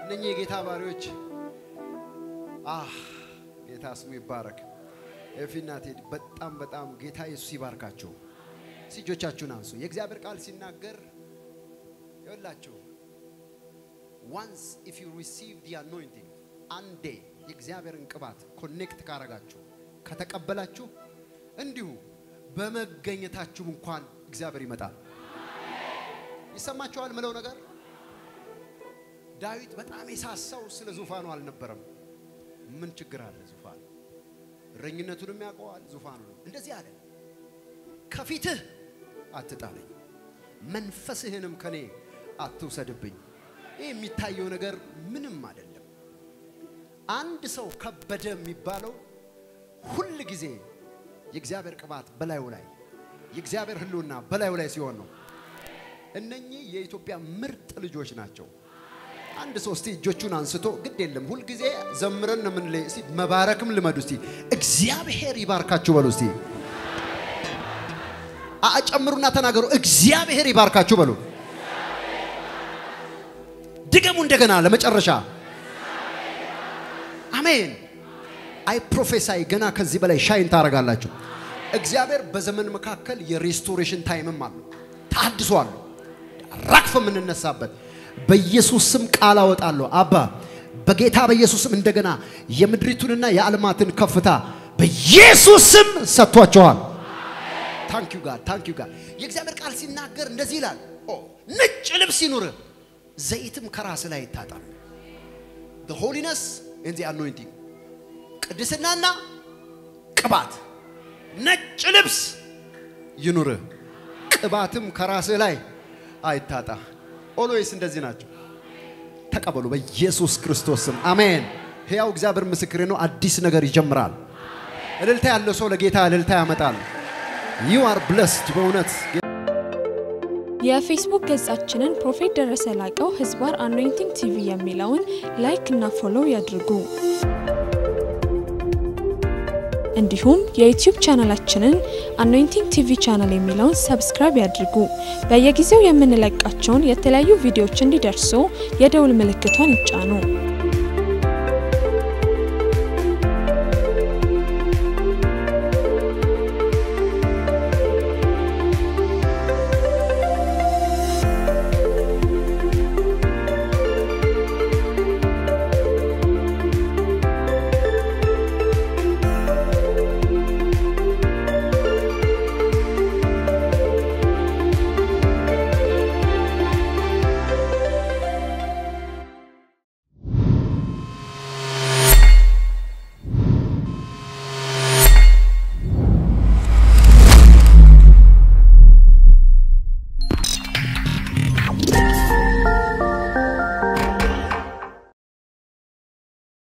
እነኚህ የጌታ ባሪዎች አህ ጌታ ስሙ ይባረክ። ኤፊና ቴዲ በጣም በጣም ጌታ ኢየሱስ ይባርካችሁ። እጆቻችሁን አንሱ። የእግዚአብሔር ቃል ሲናገር ይኸውላችሁ ዋንስ ኢፍ ዩ ሪሲቭ ዲ አኖይንቲንግ አንዴ የእግዚአብሔርን ቅባት ኮኔክት ካረጋችሁ ከተቀበላችሁ እንዲሁ በመገኘታችሁም እንኳን እግዚአብሔር ይመጣል። ይሰማችኋል ምለው ነገር ዳዊት በጣም የሳሳው ስለ ዙፋኑ አልነበረም። ምን ችግር አለ? ዙፋኑ እረኝነቱንም ያውቀዋል። ዙፋኑ ነው። እንደዚህ አለ፣ ከፊትህ አትጣለኝ፣ መንፈስህንም ከኔ አትውሰድብኝ። ይህ የሚታየው ነገር ምንም አይደለም። አንድ ሰው ከበደ የሚባለው ሁል ጊዜ የእግዚአብሔር ቅባት በላዩ ላይ የእግዚአብሔር ሕልውና በላዩ ላይ ሲሆን ነው። እነኚህ የኢትዮጵያ ምርጥ ልጆች ናቸው። አንድ ሰው እስቲ እጆቹን አንስቶ ግድ የለም ሁልጊዜ ዘምረን ነው የምንለይ። እስቲ መባረክም ልመዱ። እስቲ እግዚአብሔር ይባርካችሁ በሉ። እስቲ አጨምሩና ተናገሩ። እግዚአብሔር ይባርካችሁ በሉ። ድገሙ እንደገና ለመጨረሻ። አሜን። አይ ፕሮፌሳይ ገና ከዚህ በላይ ሻይን ታደርጋላችሁ። እግዚአብሔር በዘመን መካከል የሬስቶሬሽን ታይምም አለው፣ ታድሶ አለው፣ ራክፍ የምንነሳበት በኢየሱስ ስም ቃል አወጣለሁ። አባ በጌታ በኢየሱስ ስም እንደገና የምድሪቱንና የዓለማትን ከፍታ በኢየሱስ ስም ሰጥቷቸዋል። ታንክ ዩ ጋድ ታንክ ዩ ጋድ። የእግዚአብሔር ቃል ሲናገር እንደዚህ ይላል፣ ኦ ነጭ ልብስ ይኑርህ፣ ዘይትም ከራስ ላይ ይታጣል። the holiness and the anointing ቅድስናና ቅባት ነጭ ልብስ ይኑርህ፣ ቅባትም ከራስህ ላይ አይታጣ። ኦልዌይስ እንደዚህ ናቸው። ተቀበሉ በኢየሱስ ክርስቶስ ስም አሜን። ሕያው እግዚአብሔር ምስክሬ ነው። አዲስ ነገር ይጀምራል። እልልታ ያለው ሰው ለጌታ እልልታ ያመጣል። ዩ አር ብለስድ በእውነት የፌስቡክ ገጻችንን ፕሮፌት ደረሰ ላቀው ህዝባር አኖይንቲንግ ቲቪ የሚለውን ላይክ እና ፎሎው ያድርጉ። እንዲሁም የዩቲዩብ ቻናላችንን አኖይንቲንግ ቲቪ ቻናል የሚለውን ሰብስክራይብ ያድርጉ። በየጊዜው የምንለቃቸውን የተለያዩ ቪዲዮዎች እንዲደርሱ የደውል ምልክቷን ይጫኑ።